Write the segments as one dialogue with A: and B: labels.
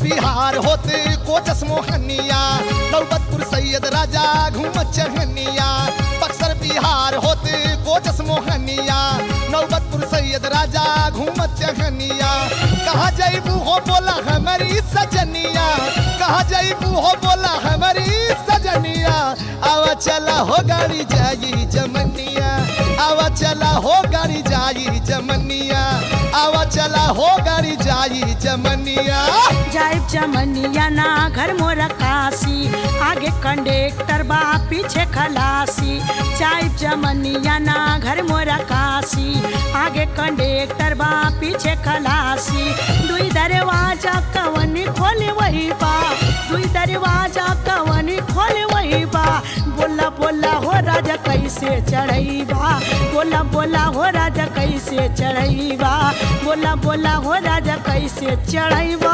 A: बिहार होते कोचस मोहनिया नौबतपुर सैयद राजा घूमत चहनिया बक्सर बिहार होते कोचस मोहनिया नौबतपुर सैयद राजा घूमत चहनिया कहाँ जैबू हो बोला हमारी सजनिया कहाँ जैबू हो बोला हमारी सजनिया आवा चला हो गाड़ी जाई जमनिया आवा चला हो गाड़ी जाई जमनिया आवा चला हो गाड़ी जाई जमनिया
B: जाइब चमनिया ना घर मोर काशी आगे कंडक्टर बा पीछे खलासी जाइब चमनिया ना घर मोर काशी आगे कंडक्टर बा पीछे खलासी दुई दरवाजा कवनी खोले वही बा दुई दरवाजा कवनी खोले वही बा बोला बोला हो राजा कैसे चढ़ैबा बोला बोला हो राजा कैसे चढ़ैबा बोला बोला हो राजा कैसे चढ़ैबा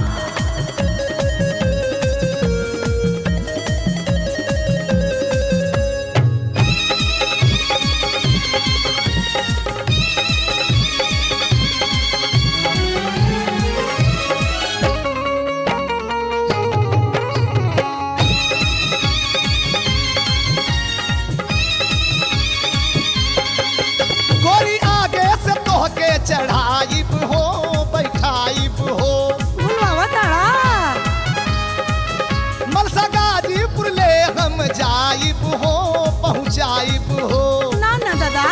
A: गोरी आगे से तोहके चढ़ाइब हो बैठाइब हो
B: भूलवा तारा
A: मलसा गाजीपुर ले हम जाइब हो पहुँचाइब हो
B: ना ना दादा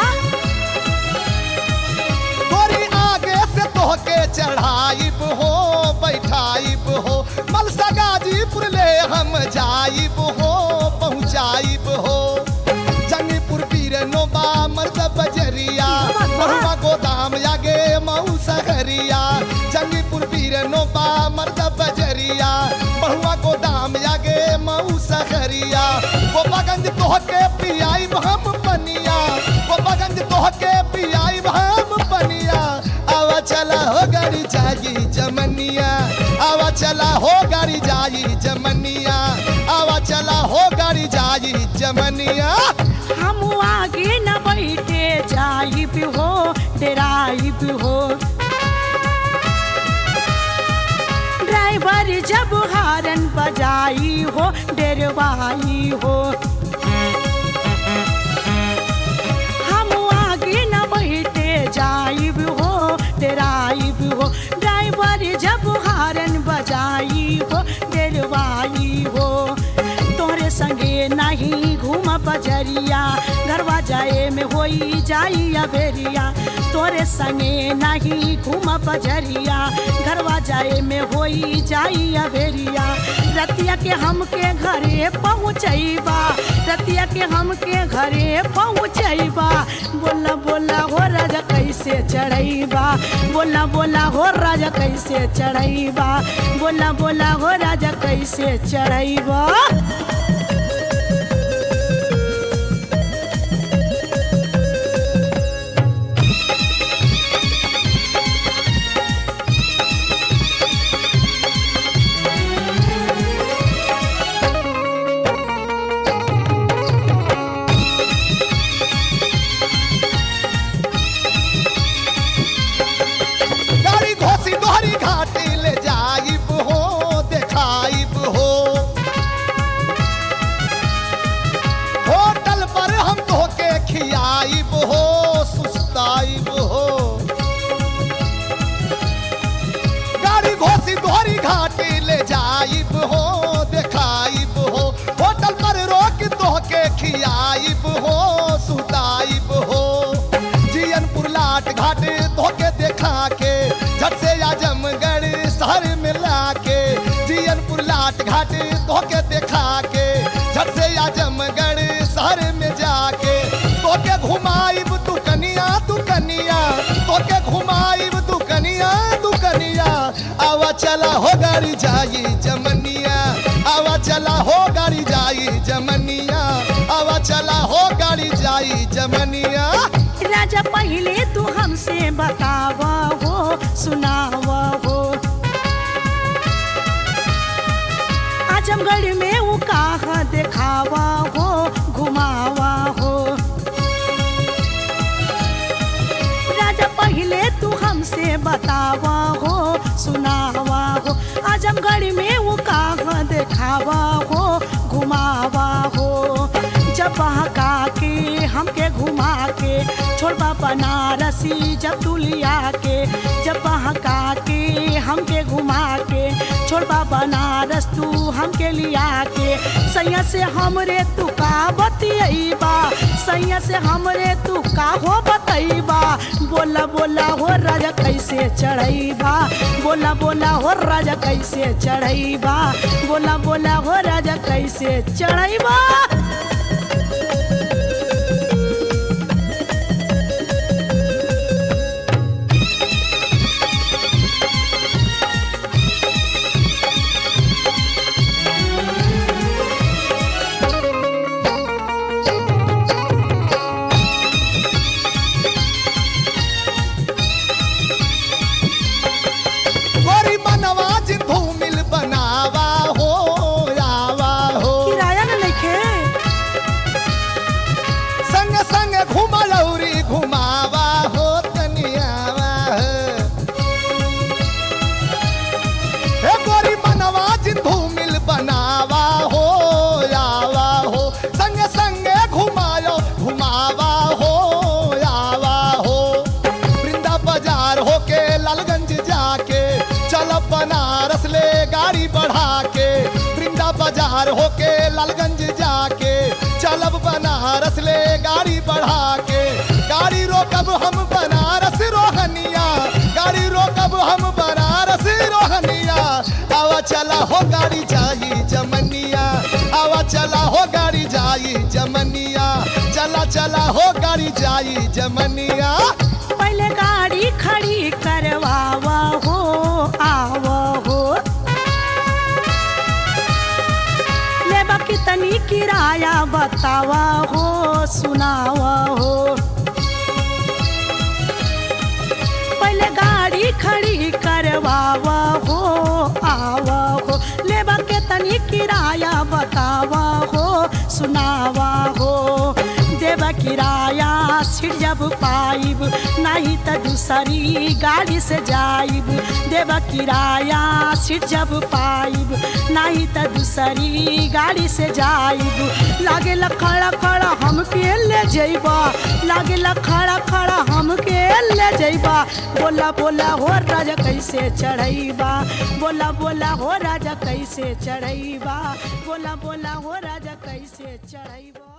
A: गोरी आगे से तोहके चढ़ाइब हो बैठाइब हो मलसा गाजीपुर ले हम जाइब हो पहुँचाइब हो जंगीपुर पीर नोबा मर्द बजरिया महुआ गोदाम आगे मऊ सहरिया जंगीपुर पीर नोबा मर्द बजरिया महुआ गोदाम आगे मऊ सहरिया गोपागंज तोहके पियाइब हम पनिया गोपागंज तोहके पियाइब हम पनिया आवा चला हो गाड़ी जाई जमनिया आवा चला हो गाड़ी जाई जमनिया आवा चला हो गाड़ी जाई जमनिया
B: हम आगे न बैठे जाइब हो डराइब हो ड्राइवर जब हारन बजाई हो डरवाई हो हम आगे न बैठे जाइब हो डराइब हो ड्राइवर जब हारन बजाई हो डरवाई हो तोहरे संगे नहीं घूम बजरिया घरवा जाए में होई जाई अबेरिया तोरे संगे नहीं घूम बजरिया घरवा जाए में होई जाई अबेरिया रतिया के हमके घरे पहुँचैबा रतिया के हमके घरे पहुँचैबा बोला बोला हो राजा कैसे चढ़ैबा बोला बोला हो राजा कैसे चढ़ैबा बोला बोला हो राजा कैसे चढ़ैबा
A: गाड़ी घोसी दोहरी घाटी ले जाइब हो देखाइब हो होटल पर हम तोहके खियाइब हो सुस्ताइब हो गाड़ी घोसी दोहरी घाटी ले जाइब हो देखाइब हो होटल पर रोक तोहके खियाइब हो सुताइब हो जियनपुर लाट घाट तोहके देखा के झट से आजमगढ़ शहर मिला के जियनपुर लाट घाट तोहके देखा के झट से आजमगढ़ शहर में जाके तोके घुमाइब तू कनिया तू कनिया तोके घुमाइब तू कनिया तू कनिया आवा चला हो गाड़ी जाई जमनिया आवा चला हो गाड़ी जाई जमनिया आवा चला हो गाड़ी जाई जमनिया
B: राजा पहले तू हमसे बताव हो सुनाव हो आजमगढ़ में वो कहा देखावा हो घुमावा हो राजा पहले तू हमसे बतावा हो सुनावा हो आजमगढ़ बनारसी जब तू लिया के जब बहका के हमके घुमा के छोड़बा बनारस तू हमके लिया के सैया से हमरे तू का बतियबा सैया से हमरे तू का हो बतैबा बोला बोला हो राजा कैसे चढ़ैबा बोला बोला हो राजा कैसे चढ़ैबा बोला बोला हो राजा कैसे चढ़ैबा
A: गोरी मनवा जिंदू मिल बनावा हो आवा हो
B: किराया न नइखे
A: संग संग घुमा लौरी घुमावा हो तनियावा हो हे गोरी मनवा जिंदू मिल बनावा हो आवा हो संग संग घुमायो घुमावा हो आवा हो वृंदा बाजार होके लालगंज जाके चल बनारस ले गाड़ी बढ़ा के वृंदा बाजार होके लालगंज जाके चलब बनारस ले गाड़ी बढ़ा के गाड़ी रोकब हम बनारस रोहनिया गाड़ी रोकब हम बनारस रोहनिया आवा चला हो गाड़ी जाई जमनिया आवा चला हो गाड़ी जाई जमनिया चला चला हो गाड़ी जाई जमनिया
B: पहले गाड़ी खड़ी करवावा हो आवा हो लेबा कितनी किराया बतावा हो सुनावा हो पहले गाड़ी खड़ी करवावा हो आवा हो लेबा कितनी किराया बतावा हो सुनावा हो देवा किराया सीट जब पाइब नहीं तो दूसरी गाड़ी से जाइब देवा किराया सीट जब पाइब नहीं तो दूसरी गाड़ी से जाइब लागे खड़ा खड़ा हमके ले जइबा लागे खड़ा खड़ा हमके ले जइबा बोला बोला हो राजा कैसे चढ़ैबा बोला बोला हो राजा कैसे चढ़ैबा बोला बोला हो राजा कैसे चढ़ैबा